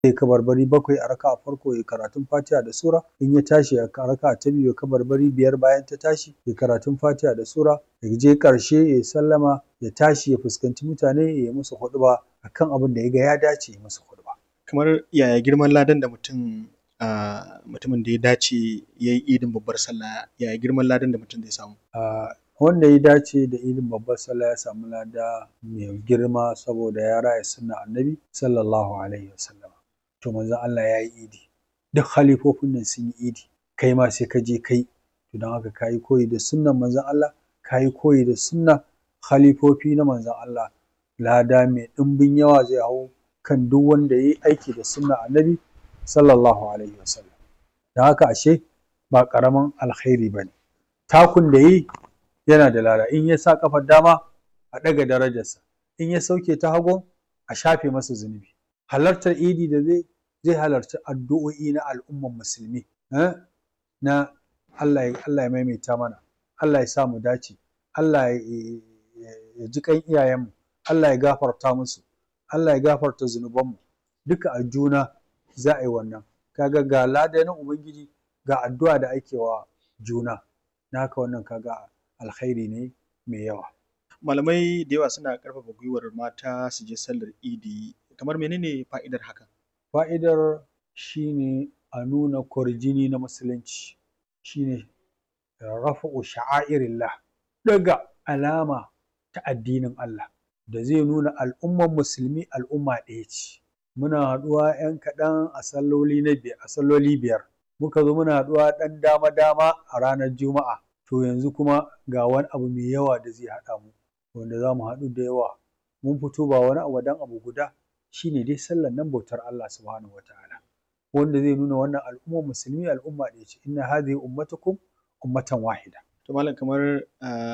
ya kabarbari bakwai a raka'a farko ya karatun fatiha da sura in ya tashi a raka'a ta biyu ya kabarbari biyar bayan ta tashi ya karatun fatiha da sura ya je ƙarshe ya sallama ya tashi ya fuskanci mutane ya yi musu huɗuba akan abin da ya ga ya dace ya musu huɗuba. Kamar yaya girman ladan da mutum a mutumin da ya dace ya yi idin babbar sallah yaya girman ladan da mutum zai samu? A wanda ya dace da idin babbar sallah ya samu lada mai girma saboda ya raya sunnar annabi sallallahu alaihi wasallam. To manzon Allah ya yi idi duk halifofin nan sun yi idi kai ma sai ka je kai to don haka ka yi koyi da sunnar manzon Allah ka yi koyi da sunnar halifofi na manzon Allah lada mai ɗimbin yawa zai hau kan duk wanda ya yi aiki da sunnar annabi sallallahu alaihi wasallam. Don haka ashe ba ƙaramin alkhairi ba ne. Takun da ya yi yana da lada in ya sa ƙafar dama a ɗaga darajarsa in ya sauke ta hagu a shafe masa zunubi. Halartar idi da zai zai halarci addu'o'i na al'umman musulmi na Allah ya Allah ya maimaita mana Allah ya sa mu dace Allah ya ji ƙan iyayenmu Allah ya gafarta musu Allah ya gafarta zunubanmu duka a juna za a yi wannan kaga ga lada na ubangiji ga addu'a da ake wa juna na haka wannan kaga alkhairi ne mai yawa Malamai da yawa suna ƙarfafa gwiwar mata su je sallar idi kamar menene fa'idar hakan? Fa'idar shi ne a nuna kwarjini na musulunci shi ne rafa'u sha'airillah ɗaga alama ta addinin Allah da zai nuna al'umman musulmi al'umma ɗaya ce. Muna haɗuwa ‘yan kaɗan a salloli na biyar a salloli biyar muka zo muna haɗuwa ɗan dama dama a ranar juma'a to yanzu kuma ga wani abu mai yawa da zai haɗa mu wanda za mu haɗu da yawa mun fito ba wani abu dan abu guda shi ne dai sallar nan bautar Allah subhanahu wataala wanda zai nuna wannan al'ummar musulmi al'umma ɗaya ce inna hadhihi ummatukum ummatan wahida. To malam kamar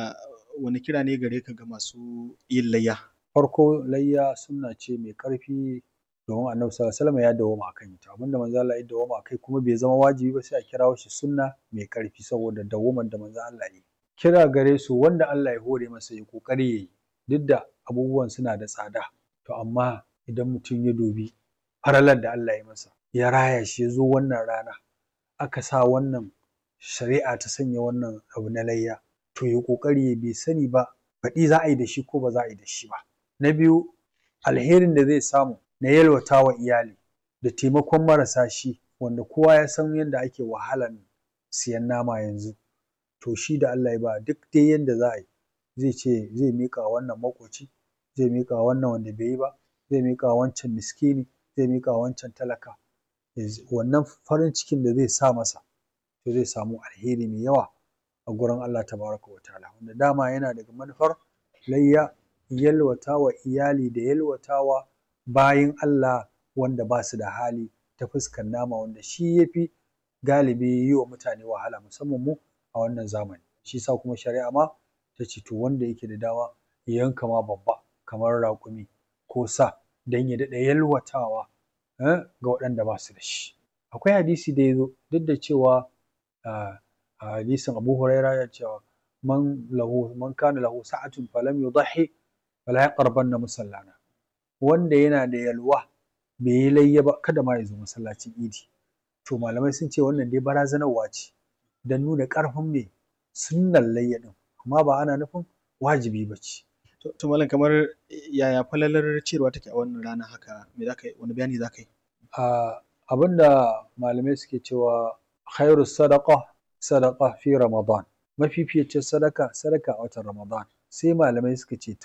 wani kira ne gare ka ga masu yin layya? Farko layya sunna ce mai ƙarfi domin annabi sallallahu alaihi wasallam ya dawwama akan ita abinda manzo Allah ya dawwama akai kuma bai zama wajibi ba sai a kirawo shi sunna mai ƙarfi saboda dawwaman da manzo Allah ya yi. Kira gare su wanda Allah ya hore masa ya ƙoƙari ya yi duk da abubuwan suna da tsada to amma idan mutum ya dubi falalar da Allah ya masa ya raya shi ya zo wannan rana aka sa wannan shari'a ta sanya wannan abu na layya to ya ƙoƙari ya bai sani ba baɗi za a yi da shi ko ba za a yi da shi ba. Na biyu alherin da zai samu na yalwata wa iyali da taimakon marasa shi wanda kowa ya san yadda ake wahalan siyan nama yanzu to shi da Allah ya ba duk dai yanda za a yi zai ce zai miƙa wa wannan maƙoci zai miƙa wa wannan wanda bai yi ba zai miƙa wa wancan miskini zai miƙa wa wancan talaka wannan farin cikin da zai sa masa to zai samu alheri mai yawa a gurin Allah tabaraka wa ta'ala wanda dama yana daga manufar layya yalwata wa iyali da yalwata wa bayin Allah wanda ba su da hali ta fuskar nama wanda shi ya fi galibi yi wa mutane wahala musamman mu a wannan zamani shi sa kuma shari'a ma ta ce to wanda yake da dama ya yanka ma babba kamar raƙumi ko sa don ya daɗa yalwatawa ga waɗanda ba su da shi akwai hadisi da ya zo duk da cewa a hadisin Abu Huraira ya cewa man lahu man kana lahu sa'atun falam yudhi fala yaqrabanna musallana wanda yana da yalwa bai yi layya ba kada ma ya zo masallacin idi to malamai sun ce wannan dai barazanarwa ce don nuna ƙarfin mai sunnar layya ɗin amma ba ana nufin wajibi ba ce. To malam kamar yaya falalar ciyarwa take a wannan rana haka me za ka yi wani bayani za ka yi? Abin da malamai suke cewa khairu sadaqa sadaqa fi ramadan mafificin sadaka sadaka a watan ramadan sai malamai suka ce to